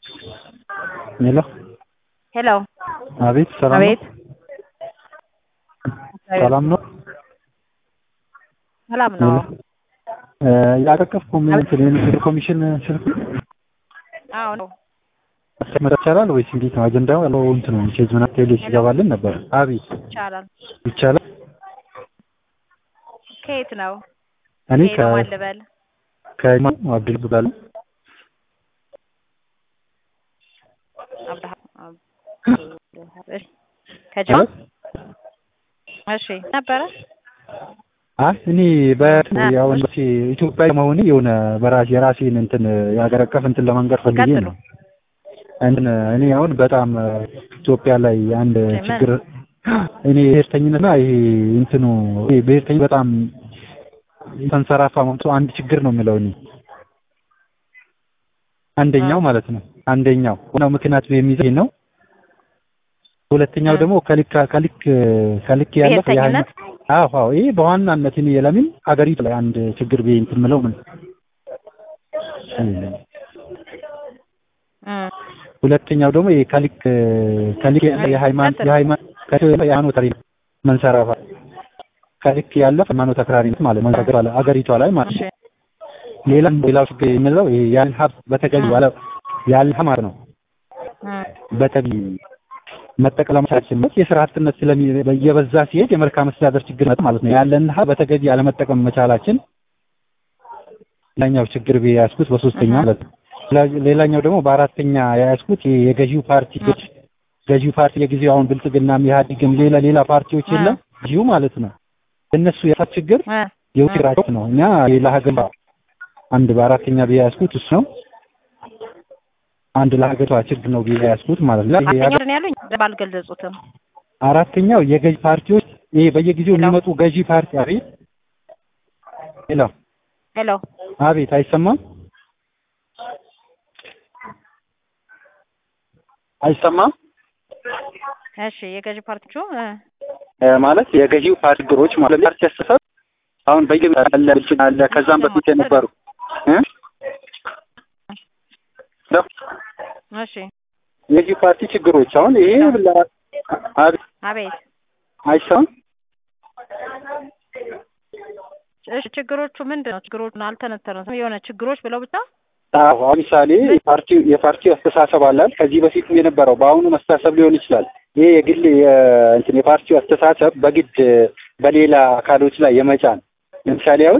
ሄሎ ሄሎ አቤት ሰላም ነው? አቤት ሰላም ነው? ሰላም ነው። እ ያቀቀፍኩ ምን እንትን የንግድ ኮሚሽን ስልክ አዎ ነው። ማስቀመጥ ይቻላል ወይስ እንዴት ነው? አጀንዳው ያለው እንትን ነው ቼዝ ምናምን ቴሌ ሲገባልን ነበር። አቤት ይቻላል። ይቻላል። ከየት ነው? እኔ ከየት ከ ነው ማን ልበል? ከኢማም አብዱል ብላል አብርሃም አብ- እሺ ከጅማ እሺ ነበረ አይ እኔ በእንትን ያው እንደዚህ ኢትዮጵያ መሆኔ የሆነ በራሴ የራሴን እንትን የሀገር አቀፍ እንትን ለመንገር ፈልጌ ቀጥሉ። ነው። እንትን እኔ አሁን በጣም ኢትዮጵያ ላይ አንድ ምን? ችግር እኔ ብሔርተኝነትና ይሄ እንትኑ ይሄ ብሔርተኝ በጣም ተንሰራፋ መምቶ አንድ ችግር ነው የምለው እኔ አንደኛው ማለት ነው። አንደኛው ዋናው ምክንያት የሚይዘው ይሄ ነው። ሁለተኛው እ። ደግሞ ከልክ ከልክ ከልክ ያለፈ ብሔርተኝነት? አዎ አዎ ይሄ በዋናነት እኔ ለምን ሀገሪቱ ላይ አንድ ችግር ብዬ እንትን የምለው ምን እ ሁለተኛው ደግሞ ይሄ ከልክ ከልክ ያለ የሃይማኖት ቀጥል። የሃይማኖት ከልክ ያለ የሃይማኖት አክራሪ መንሰራፋት ከልክ ያለፈ ሃይማኖት አክራሪነት ማለት ነው ሀገሪቷ ላይ ሀገሪቷ ላይ ማለት እሺ ነው። ሌላ ሌላው ችግር የምለው ይሄ ያለን ሀብት በተገቢ ባለ ያለ ማለት ነው እ በተገቢ መጠቀም ማለት የስራ አጥነት ስለሚ እየበዛ ሲሄድ የመልካም አስተዳደር ችግር መጣ ማለት ነው። ያለን ሀብት በተገቢ አለመጠቀም መቻላችን ሌላኛው ችግር ብዬ ያዝኩት በሶስተኛ እህ። ማለት ነው። ሌላ- ሌላኛው ደግሞ በአራተኛ የያዝኩት ይሄ የገዢው ፓርቲ ገዢው ፓርቲ የጊዜው አሁን ብልጽግናም ኢህአዴግም ሌላ ሌላ ፓርቲዎች እ። የለም ገዢው ማለት ነው። እነሱ የሀብት ችግር እ የውጭራቸው ነው። እኛ ለሀገር አንድ በአራተኛ ብዬ ያዝኩት እሱ ነው። አንድ ለሀገሪቷ ችግር ነው ብዬ ያዝኩት ማለት ነው። ይሄ አራተኛው ነው ያሉኝ ባልገለጹትም አራተኛው የገዢ ፓርቲዎች ይሄ በየጊዜው የሚመጡ ገዢ ፓርቲ አቤት ሄሎ ሄሎ አቤት አይሰማም አይሰማም እሺ የገዢ ፓርቲዎቹ እ እ ማለት የገዢው ፓርቲ ችግሮች ማለት ፓርቲ አስተሳሰብ አሁን በየጊዜው አለ ብልጽግና አለ ከዛም በፊት የነበሩ እ ሄሎ እሺ የገዢው ፓርቲ ችግሮች አሁን ይሄ ላ- አቤት አቤት አይሰማም እሺ ችግሮቹ ምንድን ነው? ችግሮቹን አልተነተኑትም። የሆነ ችግሮች ብለው ብቻ አዎ አሁን ምሳሌ የፓርቲው የፓርቲው አስተሳሰብ አላል ከዚህ በፊት የነበረው በአሁኑ መስተሳሰብ ሊሆን ይችላል። ይሄ የግል የ- እንትን የፓርቲው አስተሳሰብ በግድ በሌላ አካሎች ላይ የመጫን ለምሳሌ አሁን